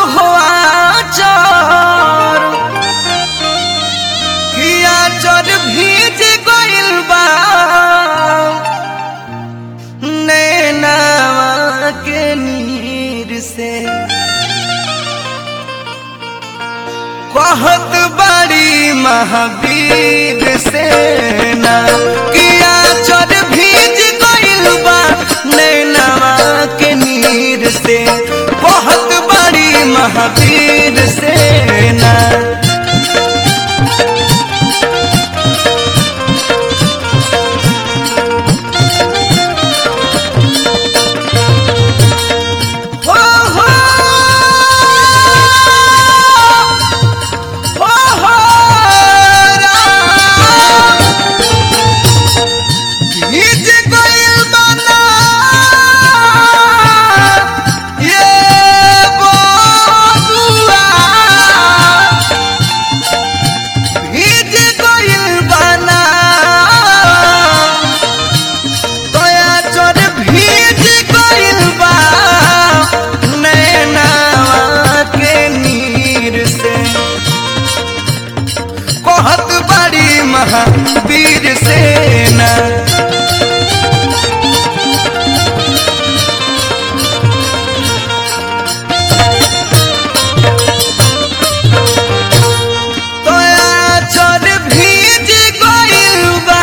हो आचर किया चर भीज गइल बा नैनावा के नीर से कहत बड़ी महावीर सेना किया चर भीज गइल बा नैनावा के नीर से कहत बड़ी महावीर सेना हो हो हो हो राम भीज गइल बना ये बबुआ भीज गइल बना दया चोर भीज गइल बा नैनावा के नीर से कहत बड़ी महावीर सेना दया चोर भीज गइल बा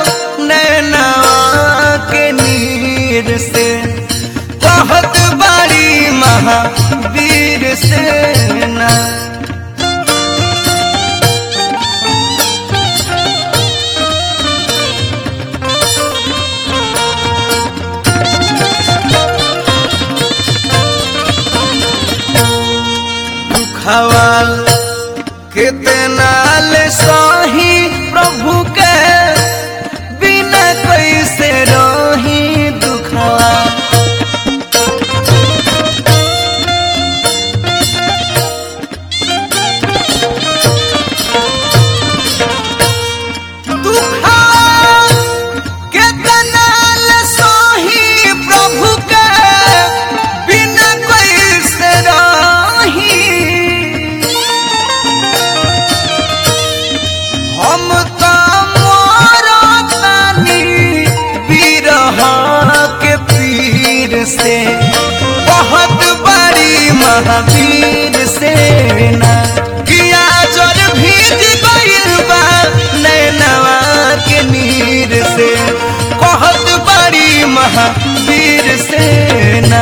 नैनावा के नीर से कहत बड़ी महावीर सेना दुखवाल कितना ले सही प्रभु के बिना कैसे रही दुखवा दुखवाल कितना ले सही प्रभु के बिना कैसे रही हम त मरतानी बिरह के पीर से बहुत बड़ी महावीर सेना किया जर भीज गइल बा नैनवा के नीर से बहुत बड़ी महावीर सेना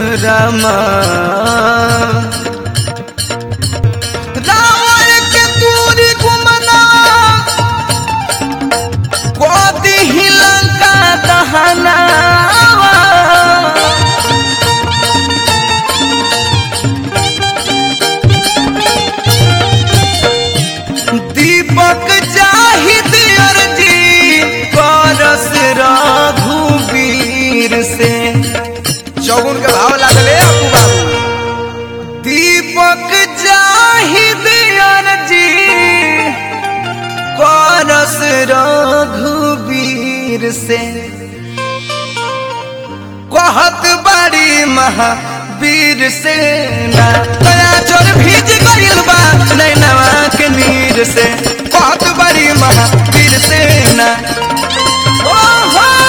रामा रावण के तूरी गुमना कोदी ही लंका दहना दीपक जाहिद अर्जी करस रघुवीर से चौगुन के भाव लागले आपू बाबू दीपक जाहिद अर्जी करस रघुवीर से कहत बड़ी महावीर से ना दया चोर भीज गइल बा नैनवा के नीर से कहत बड़ी महावीर से ना ओ हो